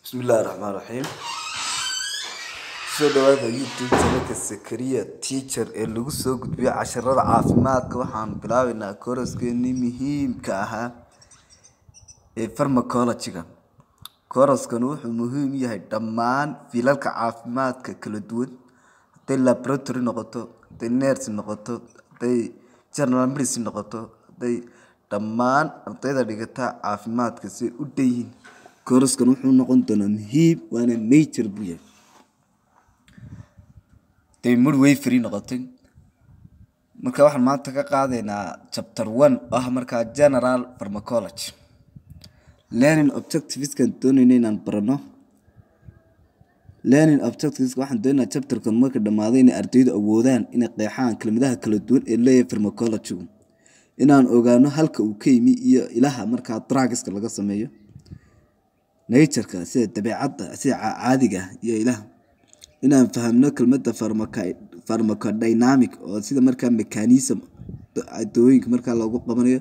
bismillahi raxmaan raxiim soo dhawaada youtube channelka sakariya teacher ee lagu soo gudbiyo casharada caafimaadka waxaan bilaabeynaa kooraskeennii muhiimka ahaa ee farmacology-ga kooraskan wuxuu muhiim u yahay dhammaan fiilalka caafimaadka kala duwan hadday laboratory noqoto hadday nurse noqoto hadday general medicine noqoto hadday dhammaan ardayda dhigata caafimaadka say u dhanyihiin kooraskan wuxuu noqon doonaa muhiim waana nature buu yahay day midway free noqotay marka waxaan maanta ka qaadaynaa chapter one oo ah markaa general pharmacology learning objectiveskan doonayna inaan barano learning objectives waxaan doonaynaa chapterkan marka dhammaaday inay ardaydu awoodaan inay qeexaan kelmadaha kala duwan ee leeyahay pharmacology-gu inaan ogaano halka uu ka yimi iyo ilaha markaa drugiska laga sameeyo natureka sida dabeecadda sida caadiga ah iyo ilaha inaan fahamno kelmadda pharmacodynamic oo sida markaa mechanism dawooyinka markaa loogu qabanayo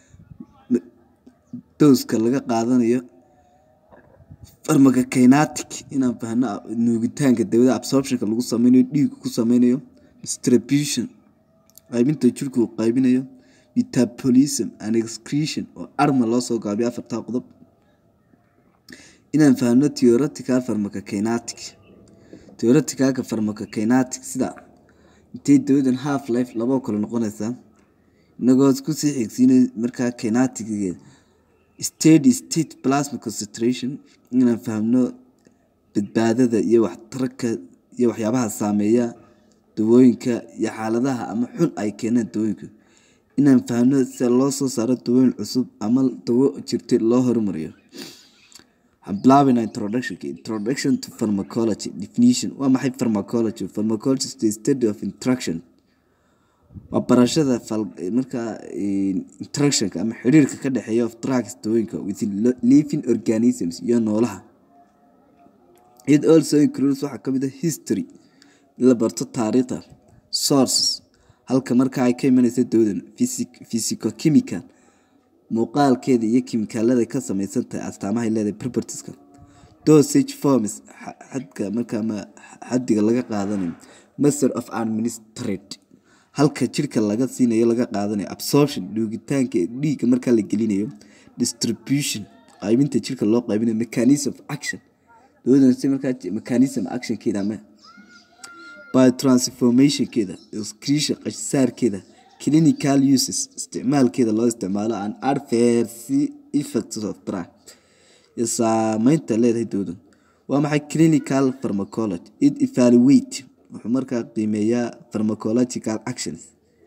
dowska laga qaadanayo pharmacokinetic inaan fahno nuugitaanka dawada absorptionka lagu sameynayo dhiigga ku sameynayo distribution qaybinta jirku uu qaybinayo metabolism and excretion oo arma loo soo gaabiyo afartaa qodob inaan fahno theoretical pharmacokinetic theoreticalka pharmacokinetic sida intay dawadan half life labao kale noqonaysaa inagoo kusii xigsiinay markaa kinetigeeda steady state plasma concentration inaan fahmno badbaadada iyo waxtarka iyo waxyaabaha saameeya dawooyinka iyo xaaladaha ama xun ay keenaan dawooyinka inaan fahmno sida loo soo saaro dawooyin cusub ama dawo jirtay loo horumariyo waxaan bilaabeynaa introductionka introduction to pharmacology definition waa maxay pharmacology pharmacology is the study of interaction waa barashada markaa interactionka ama xiriirka ka dhexeeya of drugs dawooyinka with living organisms iyo noolaha it also includes waxaa kamid ah history in la barto taariikhda sources halka markaa ay ka imanaysa dawadan physico chemical muuqaalkeeda iyo kimikaalada ka sameysan tahay astaamahay leedahay propertieska dosage forms xadka markaa xadiga laga qaadanayo master of administrate halka jirka laga siinayo laga qaadanayo absorption dhuugitaanka dhiigga markaa la gelinayo distribution qaybinta jirka loo qaybinayo mechanism of action dawadan si markaa mechanism actionkeeda ama by transformationkeeda excretion qashsaarkeeda clinical uses isticmaalkeeda loo isticmaalo an adverse effects of drug iyo saameynta leedahay dawdan waa maxay clinical pharmacology it evaluate wuxuu markaa qiimeeyaa pharmacological actions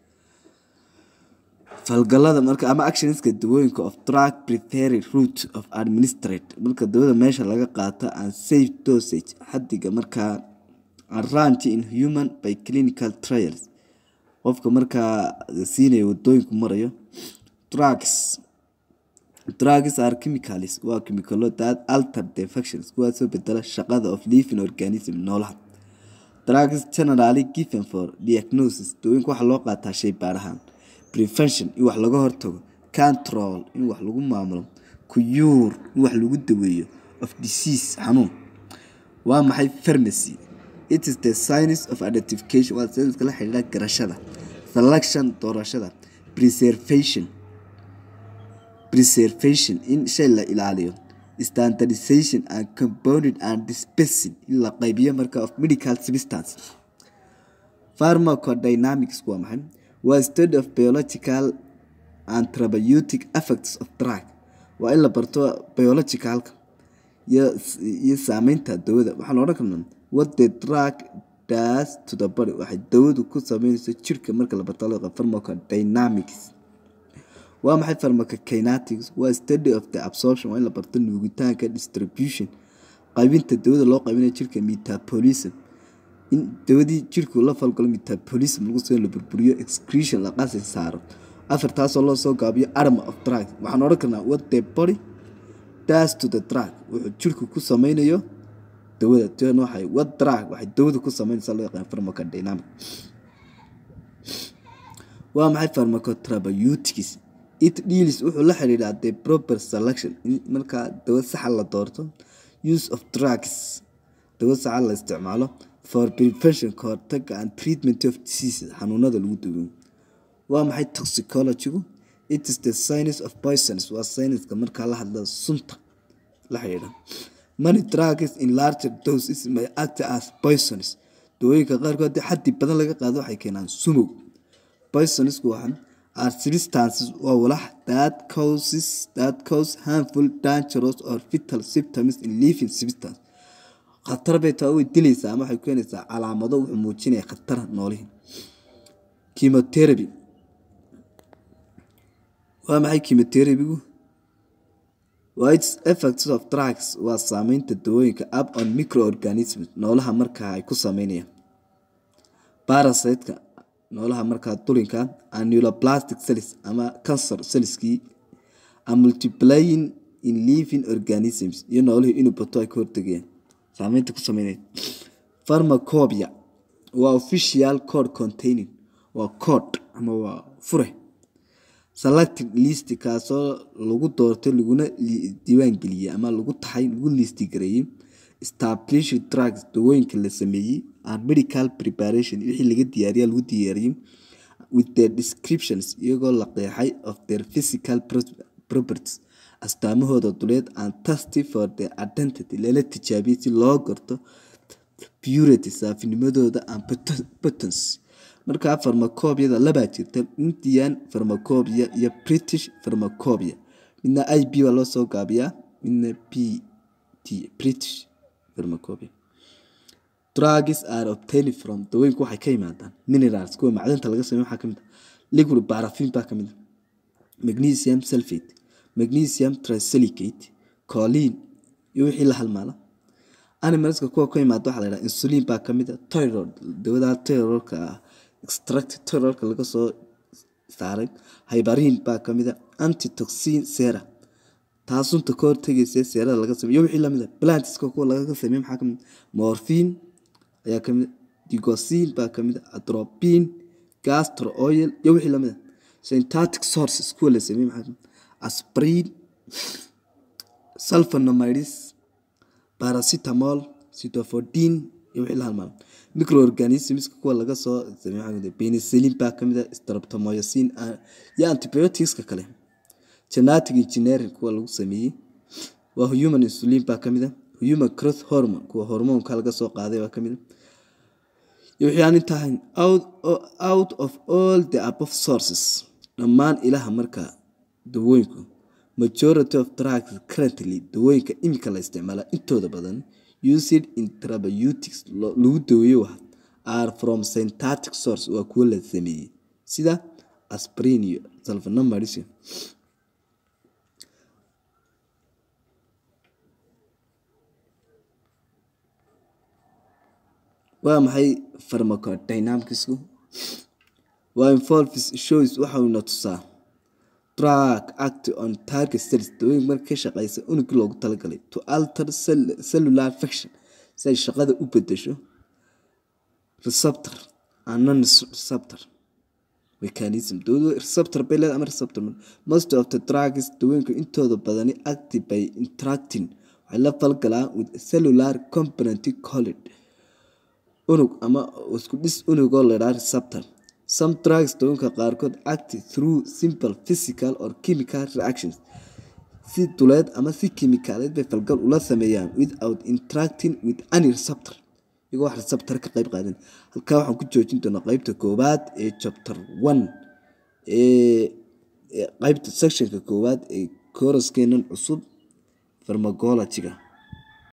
falgalada marka ama actionska dawooyinka of drug preferred route of administrate marka dawada meesha laga qaato and safe dosage xadiga markaa arrange in human by clinical trials qofka markaa siinaya wadooyinku marayo drugs drugs are chemicals waa chemicalo that alter the functions kuwaasoo bedela shaqada of living organism noolaha drugs generally given for diagnosis dawooyinka waxaa loo qaataa shay baarahaan prevention in wax laga hortago control in wax lagu maamulo cure in wax lagu daweeyo of disease xanuun waa maxay pharmacy it is the science of identification waa sayniska la xidhiidha garashada selection doorashada preservation preservation in shay la ilaaliyo standardization and compounded and dispensing in la qaybiyo marka of medical substance pharmacodynamics waa maxay waa study of biological and therapeutic effects of drug waa in la barto biologicalka iyo saameynta dawada waxaa la odhan karnaa what the drug does to the body waxay dawadu ku sameynayso jirka marka la barto loo pharmacodynamics waa maxay pharmacokinetics waa study of the absorption waa in la barto nuugitaanka distribution qaybinta dawada loo qaybinayo jirka metabolism in dawadii jirku la falgalo metabolism lagu soo la burburiyo excretion la qasi saaro afartaasoo loo soo gaabiyo arma of drug waxaan odhan karnaa what the body does to the drug wuxuu jirku ku sameynayo dawada tan waxay what drug waxay dawada ku sameynaysaa loo yaqaan pharmacodynamic waa maxay pharmacotherapeutics it deals wuxuu la xiriiraa the proper selection in markaa dawa saxa la doorto use of drugs dawo saca la isticmaalo for prevention ka hortaga and treatment of diseases xanuunada lagu daweeyo waa maxay toxicologygu it is the science of poisons waa sayniska markaa la hadla sunta la xidhiidha many drugs in larger doses may act as poisons dawooyinka qaarkood haddii xaddi badan laga qaado waxay keenaan sumow poisonsku waxaa are substances waa walax that causes that cause harmful dangerous or fatal symptoms in living substance khatar bay taa way dilaysaa ama waxay keenaysaa calaamado wuxuu muujinaya khatar noolihi chemotherapy waa maxay chemotherapygu waa its effects of drugs waa saameynta dawooyinka up on microorganisms noolaha markaa ay ku sameynayaan parasiteka noolaha markaa dulinka annuloplastic cells ama cancer cellskii a multiplying in living organisms iyo noolihii inuu bato ay ka hortegayaan saameynta ku sameynaya pharmacopia waa official code containing waa code ama waa fure selected list kaasoo lagu doortay laguna diiwaangeliyey ama lagu taxay lagu listi gareeyey established drugs dawooyinka la sameeyey and medical preparation wixii laga diyaariya lagu diyaariyey with their descriptions iyagoo la qeexay of their physical properties astaamahooda duleed and testy for their identity lala tijaabiyey si loo garto purity saafinimadooda and potence markaa farmacobiyada labaa jirta indian farmacobia iyo british farmacobia midna i b baa loo soo gaabiyaa midna b t british farmacobia drugs are obtained from dawooyinku waxay ka yimaadaan minerals kuwa macdanta laga sameeyo waxaa kamid ah liquid paraffin baa kamid ah magnesium sulfate magnesium trisilicate choline iyo wixii la halmaala animalska kuwa ka yimaada waxaa la yidhaha insulin baa kamid ah thyroid dawada thyroidka ah extract thyroidka laga soo saaray hybarin baa kamid ah antitoxin sera taa sunta ka hortegaysa seerada laga sameeyo iyo wixii lamid ah plantiska kuwa laga sameeyo maxaa kamid morphine ayaa kamid digosin baa kamid ah atropine gastro oil iyo wixii lamid ah synthetic sources kuwa la sameeyo maxaa kamid aspirin sulfonamides paracetamol cytofodine iyo wixii la halmaamo microorganismska kuwa laga soo sameeyo penicillin baa kamid ah streptomycin iyo antibioticska kale genetic engineering kuwa lagu sameeyey waa human insulin baa kamid ah human growth hormone kuwa hormoonka laga soo qaaday baa kamid ah iyo wixii aan intahayn out of all the above sources dhammaan ilaha markaa dawooyinku majority of drugs currently dawooyinka imika la isticmaala intooda badan used in therapeutics lagu daweeyo wax are from synthetic source waa kuwo la sameeyey sida aspirin iyo sulfonamides waa maxay pharmacodynamicsku waa involves shows waxauna tusaa drug act on target cells dawooyin marka ka shaqeysa unugii loogu talagalay to alter cellular function si ay shaqada u bedesho receptor and non receptor mechanism dawadu receptor bay leedahay ama receptor most of the drugs dawooyinka intooda badani active by interacting waxay la falgalaan with cellular component called unug ama isku dhis unugoo ladhaa receptor some drugs dawooyinka qaarkood act through simple physical or chemical reactions si duleed ama si kimikaaleed bay falgal ula sameeyaan without interacting with any receptor iyagoo wax receptor ka qayb qaadan halkaa waxaan ku joojin doonaa qeybta koowaad ee chapter one ee qeybta sectionka koowaad ee koraskeenan cusub farmacologyga